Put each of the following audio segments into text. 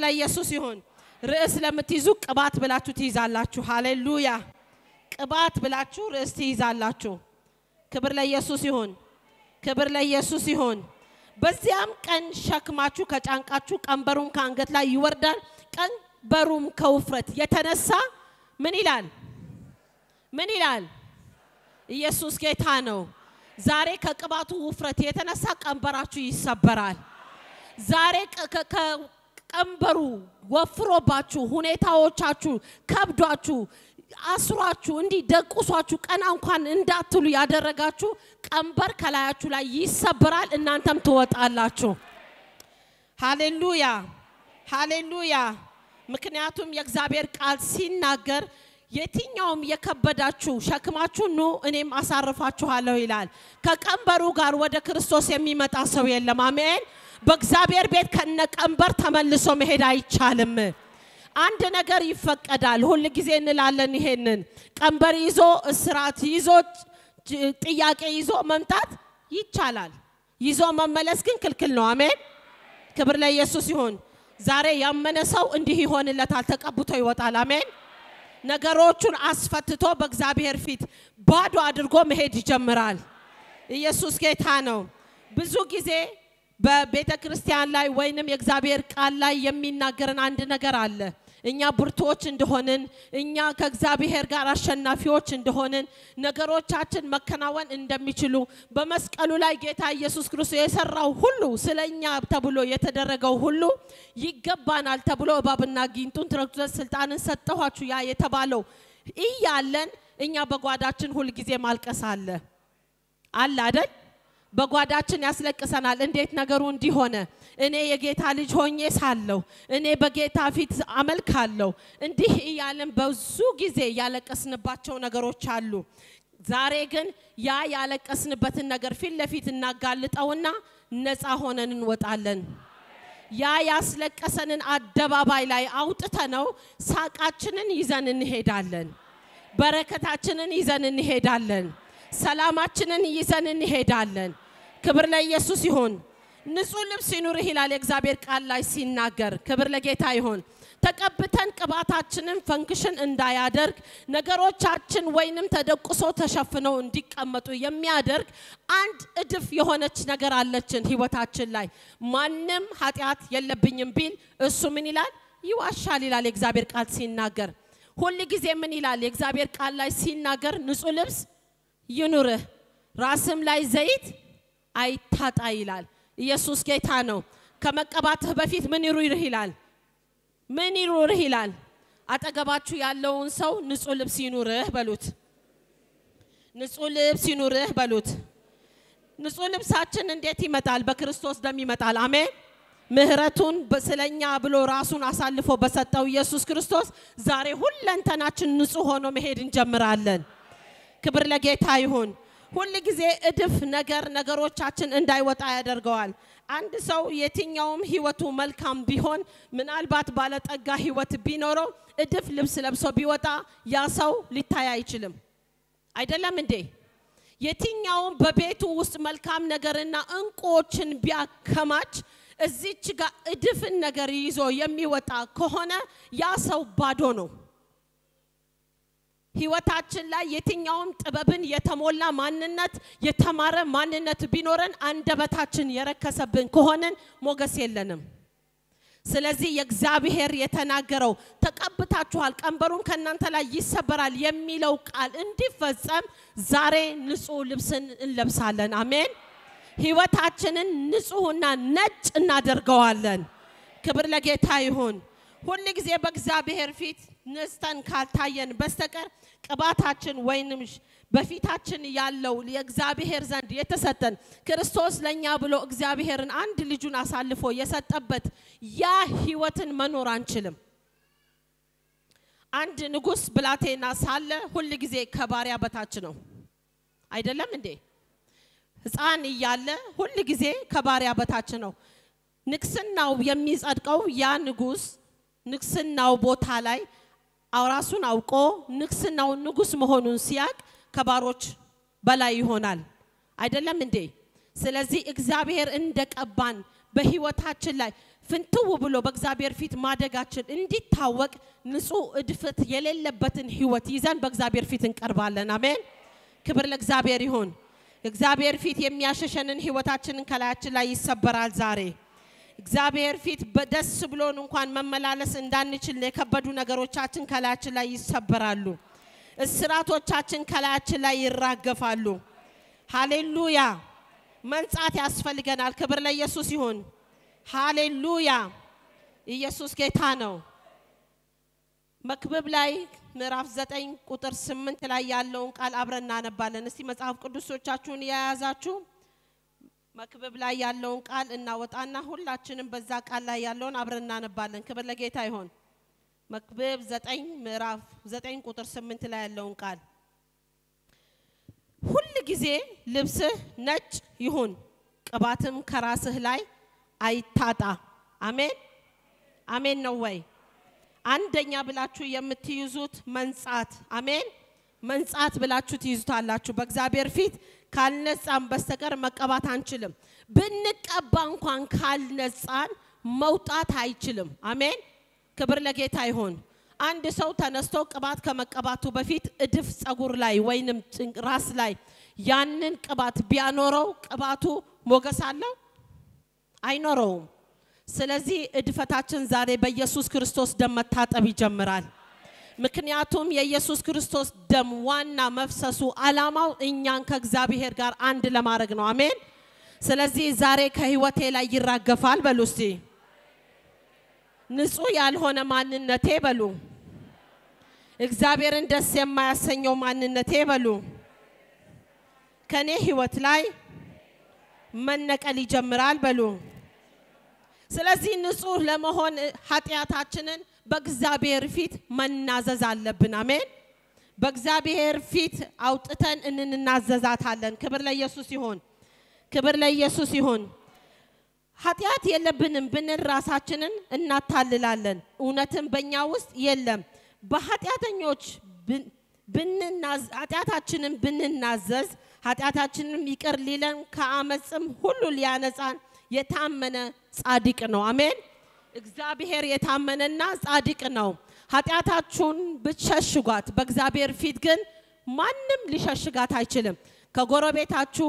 ለኢየሱስ ይሁን። ርዕስ ለምትይዙ ቅባት ብላችሁ ትይዛላችሁ። ሃሌሉያ! ቅባት ብላችሁ ርዕስ ትይዛላችሁ። ክብር ለኢየሱስ ይሁን። ክብር ለኢየሱስ ይሁን። በዚያም ቀን ሸክማችሁ ከጫንቃችሁ ቀንበሩም ከአንገት ላይ ይወርዳል። ቀንበሩም ከውፍረት የተነሳ ምን ይላል? ምን ይላል? ኢየሱስ ጌታ ነው። ዛሬ ከቅባቱ ውፍረት የተነሳ ቀንበራችሁ ይሰበራል። ዛሬ ቀንበሩ ወፍሮባችሁ ሁኔታዎቻችሁ ከብዷችሁ አስሯችሁ እንዲህ ደቁሷችሁ ቀና እንኳን እንዳትሉ ያደረጋችሁ ቀንበር ከላያችሁ ላይ ይሰበራል። እናንተም ትወጣላችሁ። ሃሌሉያ ሃሌሉያ። ምክንያቱም የእግዚአብሔር ቃል ሲናገር የትኛውም የከበዳችሁ ሸክማችሁ ኑ እኔም አሳርፋችኋለሁ ይላል። ከቀንበሩ ጋር ወደ ክርስቶስ የሚመጣ ሰው የለም። አሜን። በእግዚአብሔር ቤት ከነ ቀንበር ተመልሶ መሄድ አይቻልም። አንድ ነገር ይፈቀዳል። ሁል ጊዜ እንላለን ይሄንን ቀንበር ይዞ እስራት ይዞ ጥያቄ ይዞ መምጣት ይቻላል። ይዞ መመለስ ግን ክልክል ነው። አሜን። ክብር ለኢየሱስ ይሁን። ዛሬ ያመነ ሰው እንዲህ ይሆንለታል፣ ተቀብቶ ይወጣል። አሜን። ነገሮቹን አስፈትቶ በእግዚአብሔር ፊት ባዶ አድርጎ መሄድ ይጀምራል። ኢየሱስ ጌታ ነው። ብዙ ጊዜ በቤተ ክርስቲያን ላይ ወይንም የእግዚአብሔር ቃል ላይ የሚናገረን አንድ ነገር አለ። እኛ ብርቱዎች እንደሆንን፣ እኛ ከእግዚአብሔር ጋር አሸናፊዎች እንደሆንን፣ ነገሮቻችን መከናወን እንደሚችሉ በመስቀሉ ላይ ጌታ ኢየሱስ ክርስቶስ የሰራው ሁሉ ስለ እኛ ተብሎ የተደረገው ሁሉ ይገባናል ተብሎ እባብና ጊንጡን ትረግጡ ዘንድ ስልጣንን ሰጠኋችሁ ያ የተባለው እያለን እኛ በጓዳችን ሁል ጊዜ ማልቀስ አለ አለ አይደል? በጓዳችን ያስለቅሰናል። እንዴት ነገሩ እንዲሆነ እኔ የጌታ ልጅ ሆኜ ሳለሁ እኔ በጌታ ፊት አመልካለሁ እንዲህ እያለን ብዙ ጊዜ ያለቀስንባቸው ነገሮች አሉ። ዛሬ ግን ያ ያለቀስንበትን ነገር ፊት ለፊት እናጋልጠውና ነፃ ሆነን እንወጣለን። ያ ያስለቀሰንን አደባባይ ላይ አውጥተነው ሳቃችንን ይዘን እንሄዳለን። በረከታችንን ይዘን እንሄዳለን። ሰላማችንን ይዘን እንሄዳለን። ክብር ለኢየሱስ ይሁን። ንጹህ ልብስ ይኑርህ ይላል የእግዚአብሔር ቃል ላይ ሲናገር። ክብር ለጌታ ይሁን። ተቀብተን ቅባታችንን ፈንክሽን እንዳያደርግ ነገሮቻችን ወይንም ተደቁሶ ተሸፍነው እንዲቀመጡ የሚያደርግ አንድ እድፍ የሆነች ነገር አለችን ህይወታችን ላይ። ማንም ኃጢአት የለብኝም ቢል እሱ ምን ይላል? ይዋሻል ይላል የእግዚአብሔር ቃል ሲናገር። ሁል ጊዜ ምን ይላል የእግዚአብሔር ቃል ላይ ሲናገር? ንጹህ ልብስ ይኑርህ ራስም ላይ ዘይት አይታጣ ይላል። ኢየሱስ ጌታ ነው። ከመቀባትህ በፊት ምን ይኑርህ ይላል? ምን ይኑርህ ይላል? አጠገባችሁ ያለውን ሰው ንጹህ ልብስ ይኑርህ በሉት። ንጹህ ልብስ ይኑርህ በሉት። ንጹህ ልብሳችን እንዴት ይመጣል? በክርስቶስ ደም ይመጣል። አሜን። ምህረቱን ስለኛ ብሎ ራሱን አሳልፎ በሰጠው ኢየሱስ ክርስቶስ ዛሬ ሁለንተናችን ንጹህ ሆኖ መሄድ እንጀምራለን። ክብር ለጌታ ይሁን። ሁል ጊዜ እድፍ ነገር ነገሮቻችን እንዳይወጣ ያደርገዋል። አንድ ሰው የትኛውም ህይወቱ መልካም ቢሆን ምናልባት ባለጠጋ ህይወት ቢኖረው እድፍ ልብስ ለብሶ ቢወጣ ያ ሰው ሊታይ አይችልም። አይደለም እንዴ? የትኛውም በቤቱ ውስጥ መልካም ነገርና እንቁዎችን ቢያከማች እዚች ጋር እድፍን ነገር ይዞ የሚወጣ ከሆነ ያ ሰው ባዶ ነው። ህይወታችን ላይ የትኛውም ጥበብን የተሞላ ማንነት የተማረ ማንነት ቢኖረን አንደበታችን የረከሰብን ከሆነን ሞገስ የለንም። ስለዚህ የእግዚአብሔር የተናገረው ተቀብታችኋል፣ ቀንበሩም ከእናንተ ላይ ይሰበራል የሚለው ቃል እንዲፈጸም ዛሬ ንጹህ ልብስን እንለብሳለን። አሜን። ህይወታችንን ንጹህና ነጭ እናደርገዋለን። ክብር ለጌታ ይሁን። ሁል ጊዜ በእግዚአብሔር ፊት ነስተን ካልታየን በስተቀር ቅባታችን ወይንም በፊታችን ያለው የእግዚአብሔር ዘንድ የተሰጠን ክርስቶስ ለእኛ ብሎ እግዚአብሔርን አንድ ልጁን አሳልፎ የሰጠበት ያ ህይወትን መኖር አንችልም። አንድ ንጉሥ ብላቴና ሳለ ሁል ጊዜ ከባሪያ በታች ነው። አይደለም እንዴ? ህፃን እያለ ሁል ጊዜ ከባሪያ በታች ነው። ንግስናው የሚጸድቀው ያ ንጉሥ ንግስናው ቦታ ላይ ራሱን አውቆ ንግስናው ንጉሥ መሆኑን ሲያቅ ከባሮች በላይ ይሆናል። አይደለም እንዴ? ስለዚህ እግዚአብሔር እንደቀባን በህይወታችን ላይ ፍንትው ብሎ በእግዚአብሔር ፊት ማደጋችን እንዲታወቅ ንጹህ እድፈት የሌለበትን ህይወት ይዘን በእግዚአብሔር ፊት እንቀርባለን። አሜን። ክብር ለእግዚአብሔር ይሁን። እግዚአብሔር ፊት የሚያሸሸንን ህይወታችንን ከላያችን ላይ ይሰበራል ዛሬ እግዚአብሔር ፊት በደስ ብሎን እንኳን መመላለስ እንዳንችል የከበዱ ነገሮቻችን ከላያችን ላይ ይሰበራሉ። እስራቶቻችን ከላያችን ላይ ይራገፋሉ። ሃሌሉያ! መንጻት ያስፈልገናል። ክብር ለኢየሱስ ይሁን። ሃሌሉያ! ኢየሱስ ጌታ ነው። መክብብ ላይ ምዕራፍ ዘጠኝ ቁጥር ስምንት ላይ ያለውን ቃል አብረን እናነባለን። እስቲ መጽሐፍ ቅዱሶቻችሁን የያዛችሁ መክብብ ላይ ያለውን ቃል እናወጣና ሁላችንም በዛ ቃል ላይ ያለውን አብረን እናነባለን። ክብር ለጌታ ይሆን። መክብብ ዘጠኝ ምዕራፍ ዘጠኝ ቁጥር ስምንት ላይ ያለውን ቃል ሁል ጊዜ ልብስህ ነጭ ይሁን፣ ቅባትም ከራስህ ላይ አይታጣ። አሜን አሜን ነው ወይ? አንደኛ ብላችሁ የምትይዙት መንጻት፣ አሜን መንጻት ብላችሁ ትይዙታላችሁ። በእግዚአብሔር ፊት ካልነጻን በስተቀር መቀባት አንችልም። ብንቀባ እንኳን ካልነጻን መውጣት አይችልም። አሜን ክብር ለጌታ ይሁን። አንድ ሰው ተነስቶ ቅባት ከመቀባቱ በፊት እድፍ ጸጉር ላይ ወይንም ራስ ላይ ያንን ቅባት ቢያኖረው ቅባቱ ሞገስ አለው? አይኖረውም። ስለዚህ እድፈታችን ዛሬ በኢየሱስ ክርስቶስ ደም መታጠብ ይጀምራል። ምክንያቱም የኢየሱስ ክርስቶስ ደም ዋና መፍሰሱ ዓላማው እኛን ከእግዚአብሔር ጋር አንድ ለማድረግ ነው። አሜን። ስለዚህ ዛሬ ከህይወቴ ላይ ይራገፋል በሉ እስቲ። ንጹህ ያልሆነ ማንነቴ በሉ፣ እግዚአብሔርን ደስ የማያሰኘው ማንነቴ በሉ፣ ከኔ ህይወት ላይ መነቀል ይጀምራል በሉ። ስለዚህ ንጹህ ለመሆን ኃጢአታችንን በእግዚአብሔር ፊት መናዘዝ አለብን። አሜን። በእግዚአብሔር ፊት አውጥተን እንናዘዛታለን። ክብር ለኢየሱስ ይሁን። ክብር ለኢየሱስ ይሁን። ኃጢአት የለብንም ብንል ራሳችንን እናታልላለን። እውነትም በእኛ ውስጥ የለም። በኃጢአተኞች ኃጢአታችንን ብንናዘዝ ኃጢአታችንም ይቅር ሊለን ከአመፅም ሁሉ ሊያነጻን የታመነ ጻድቅ ነው። አሜን። እግዚአብሔር የታመነና ጻድቅ ነው። ኃጢአታችሁን ብትሸሽጓት በእግዚአብሔር ፊት ግን ማንም ሊሸሽጋት አይችልም። ከጎረቤታችሁ፣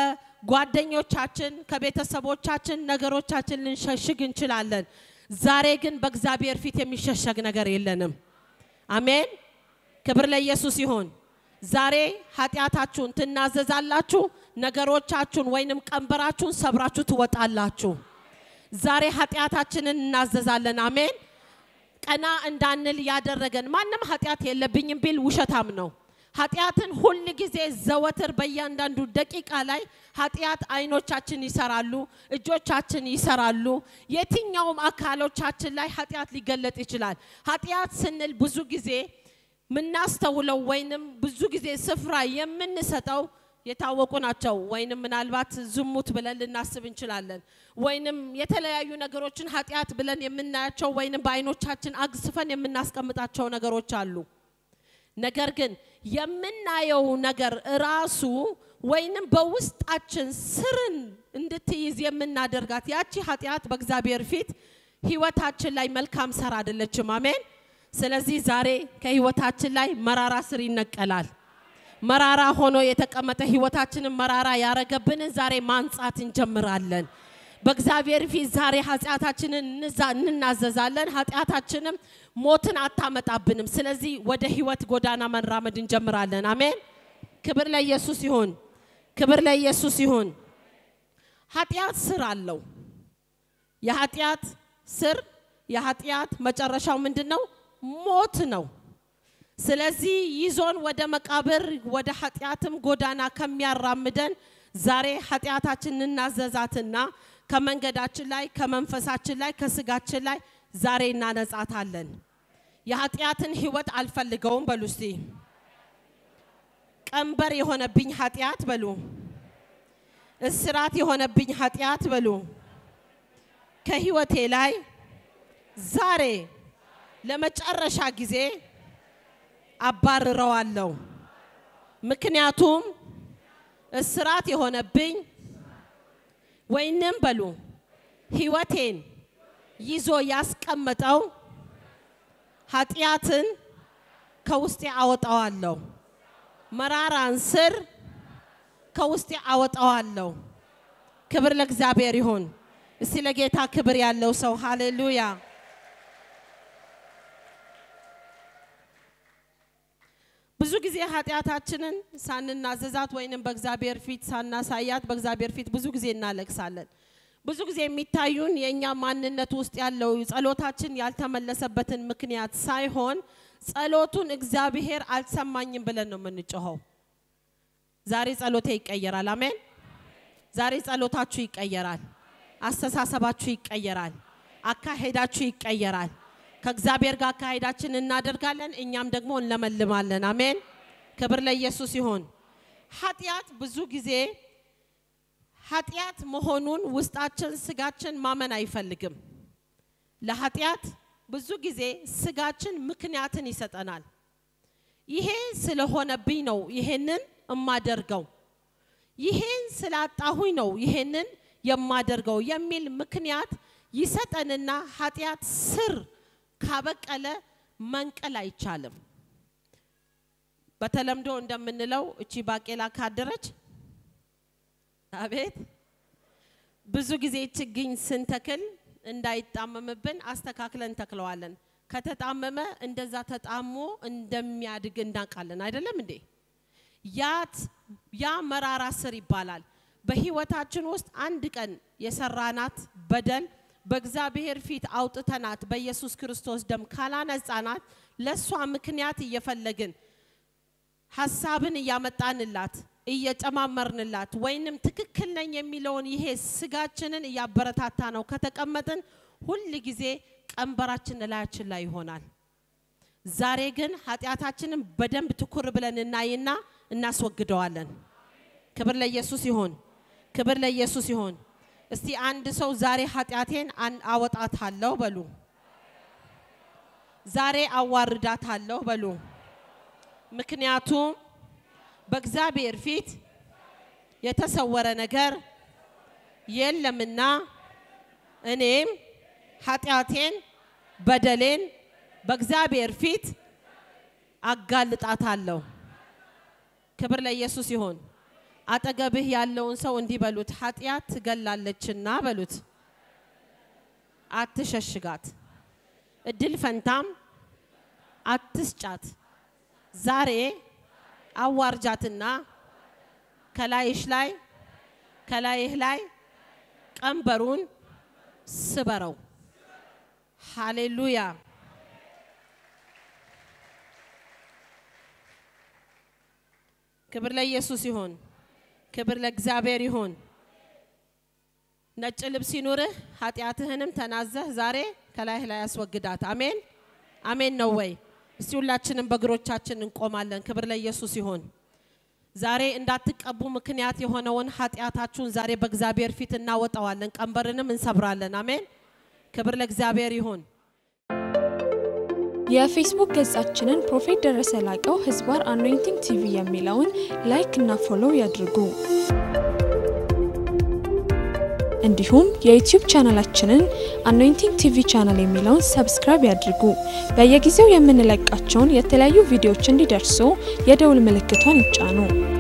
ከጓደኞቻችን፣ ከቤተሰቦቻችን ነገሮቻችን ልንሸሽግ እንችላለን። ዛሬ ግን በእግዚአብሔር ፊት የሚሸሸግ ነገር የለንም። አሜን። ክብር ለኢየሱስ ይሁን። ዛሬ ኃጢአታችሁን ትናዘዛላችሁ። ነገሮቻችሁን ወይንም ቀንበራችሁን ሰብራችሁ ትወጣላችሁ። ዛሬ ኃጢአታችንን እናዘዛለን። አሜን። ቀና እንዳንል ያደረገን ማንም ኃጢአት የለብኝም ቢል ውሸታም ነው። ኃጢአትን ሁል ጊዜ ዘወትር በእያንዳንዱ ደቂቃ ላይ ኃጢአት አይኖቻችን ይሰራሉ፣ እጆቻችን ይሰራሉ። የትኛውም አካሎቻችን ላይ ኃጢአት ሊገለጥ ይችላል። ኃጢአት ስንል ብዙ ጊዜ የምናስተውለው ወይንም ብዙ ጊዜ ስፍራ የምንሰጠው የታወቁ ናቸው። ወይንም ምናልባት ዝሙት ብለን ልናስብ እንችላለን። ወይንም የተለያዩ ነገሮችን ኃጢአት ብለን የምናያቸው ወይንም በአይኖቻችን አግስፈን የምናስቀምጣቸው ነገሮች አሉ። ነገር ግን የምናየው ነገር ራሱ ወይንም በውስጣችን ስርን እንድትይዝ የምናደርጋት ያቺ ኃጢአት በእግዚአብሔር ፊት ህይወታችን ላይ መልካም ሰር አይደለችም። አሜን። ስለዚህ ዛሬ ከህይወታችን ላይ መራራ ስር ይነቀላል። መራራ ሆኖ የተቀመጠ ህይወታችንን መራራ ያረገብንን ዛሬ ማንጻት እንጀምራለን። በእግዚአብሔር ፊት ዛሬ ኃጢአታችንን እንናዘዛለን። ኃጢአታችንም ሞትን አታመጣብንም። ስለዚህ ወደ ህይወት ጎዳና መራመድ እንጀምራለን። አሜን። ክብር ለኢየሱስ ይሁን። ክብር ለኢየሱስ ይሁን። ኃጢአት ስር አለው። የኃጢአት ስር የኃጢአት መጨረሻው ምንድን ነው? ሞት ነው። ስለዚህ ይዞን ወደ መቃብር ወደ ኃጢአትም ጎዳና ከሚያራምደን ዛሬ ኃጢአታችን እናዘዛትና ከመንገዳችን ላይ ከመንፈሳችን ላይ ከስጋችን ላይ ዛሬ እናነጻታለን። የኃጢአትን ህይወት አልፈልገውም በሉ እስቲ። ቀንበር የሆነብኝ ኃጢአት በሉ፣ እስራት የሆነብኝ ኃጢአት በሉ ከህይወቴ ላይ ዛሬ ለመጨረሻ ጊዜ አባርረዋለሁ። ምክንያቱም እስራት የሆነብኝ ወይንም በሉ ህይወቴን ይዞ ያስቀመጠው ኃጢአትን ከውስጤ አወጣዋለሁ። መራራን ስር ከውስጤ አወጣዋለሁ። ክብር ለእግዚአብሔር ይሁን። እስቲ ለጌታ ክብር ያለው ሰው ሃሌሉያ። ብዙ ጊዜ ኃጢአታችንን ሳንናዘዛት ወይንም በእግዚአብሔር ፊት ሳናሳያት በእግዚአብሔር ፊት ብዙ ጊዜ እናለቅሳለን። ብዙ ጊዜ የሚታዩን የእኛ ማንነት ውስጥ ያለው ጸሎታችን ያልተመለሰበትን ምክንያት ሳይሆን ጸሎቱን እግዚአብሔር አልሰማኝም ብለን ነው የምንጮኸው። ዛሬ ጸሎቴ ይቀየራል። አሜን። ዛሬ ጸሎታችሁ ይቀየራል። አስተሳሰባችሁ ይቀየራል። አካሄዳችሁ ይቀየራል። ከእግዚአብሔር ጋር አካሄዳችን እናደርጋለን፣ እኛም ደግሞ እንለመልማለን። አሜን። ክብር ለኢየሱስ ይሁን። ኃጢአት ብዙ ጊዜ ኃጢአት መሆኑን ውስጣችን ስጋችን ማመን አይፈልግም። ለኃጢአት ብዙ ጊዜ ስጋችን ምክንያትን ይሰጠናል። ይሄ ስለሆነብኝ ነው ይሄንን እማደርገው፣ ይሄን ስላጣሁኝ ነው ይሄንን የማደርገው የሚል ምክንያት ይሰጠንና ኃጢአት ስር ካበቀለ መንቀል አይቻልም። በተለምዶ እንደምንለው እቺ ባቄላ ካደረች አቤት ብዙ ጊዜ ችግኝ ስንተክል እንዳይጣመምብን አስተካክለን ተክለዋለን። ከተጣመመ እንደዛ ተጣሞ እንደሚያድግ እናውቃለን። አይደለም እንዴ? ያት ያ መራራ ስር ይባላል። በህይወታችን ውስጥ አንድ ቀን የሰራናት በደል በእግዚአብሔር ፊት አውጥተናት በኢየሱስ ክርስቶስ ደም ካላነጻናት ለእሷ ምክንያት እየፈለግን ሀሳብን እያመጣንላት እየጨማመርንላት ወይንም ትክክል ነኝ የሚለውን ይሄ ስጋችንን እያበረታታ ነው ከተቀመጥን ሁል ጊዜ ቀንበራችን እላያችን ላይ ይሆናል። ዛሬ ግን ኃጢአታችንን በደንብ ትኩር ብለን እናይና እናስወግደዋለን። ክብር ለኢየሱስ ይሁን። ክብር ለኢየሱስ ይሁን። እስቲ አንድ ሰው ዛሬ ኃጢአቴን አወጣታለሁ በሉ። ዛሬ አዋርዳታለሁ በሉ። ምክንያቱም በእግዚአብሔር ፊት የተሰወረ ነገር የለምና እኔም ኃጢአቴን በደሌን በእግዚአብሔር ፊት አጋልጣታለሁ። ክብር ለኢየሱስ ይሁን። አጠገብህ ያለውን ሰው እንዲህ በሉት፣ ኃጢአት ትገላለችና በሉት፣ አትሸሽጋት፣ እድል ፈንታም አትስጫት። ዛሬ አዋርጃትና ከላይሽ ላይ ከላይህ ላይ ቀንበሩን ስበረው። ሃሌሉያ። ክብር ለኢየሱስ ይሁን። ክብር ለእግዚአብሔር ይሁን። ነጭ ልብስ ይኑርህ፣ ኃጢአትህንም ተናዘህ ዛሬ ከላይህ ላይ ያስወግዳት። አሜን አሜን ነው ወይ? እስቲ ሁላችንም በእግሮቻችን እንቆማለን። ክብር ለኢየሱስ ይሁን። ዛሬ እንዳትቀቡ ምክንያት የሆነውን ኃጢአታችሁን ዛሬ በእግዚአብሔር ፊት እናወጣዋለን፣ ቀንበርንም እንሰብራለን። አሜን። ክብር ለእግዚአብሔር ይሁን። የፌስቡክ ገጻችንን ፕሮፌት ደረሰ ላቀው ህዝባር አኖይንቲንግ ቲቪ የሚለውን ላይክ እና ፎሎው ያድርጉ። እንዲሁም የዩቲዩብ ቻናላችንን አኖይንቲንግ ቲቪ ቻናል የሚለውን ሰብስክራይብ ያድርጉ። በየጊዜው የምንለቃቸውን የተለያዩ ቪዲዮዎች እንዲደርሱ የደውል ምልክቷን ይጫኑ።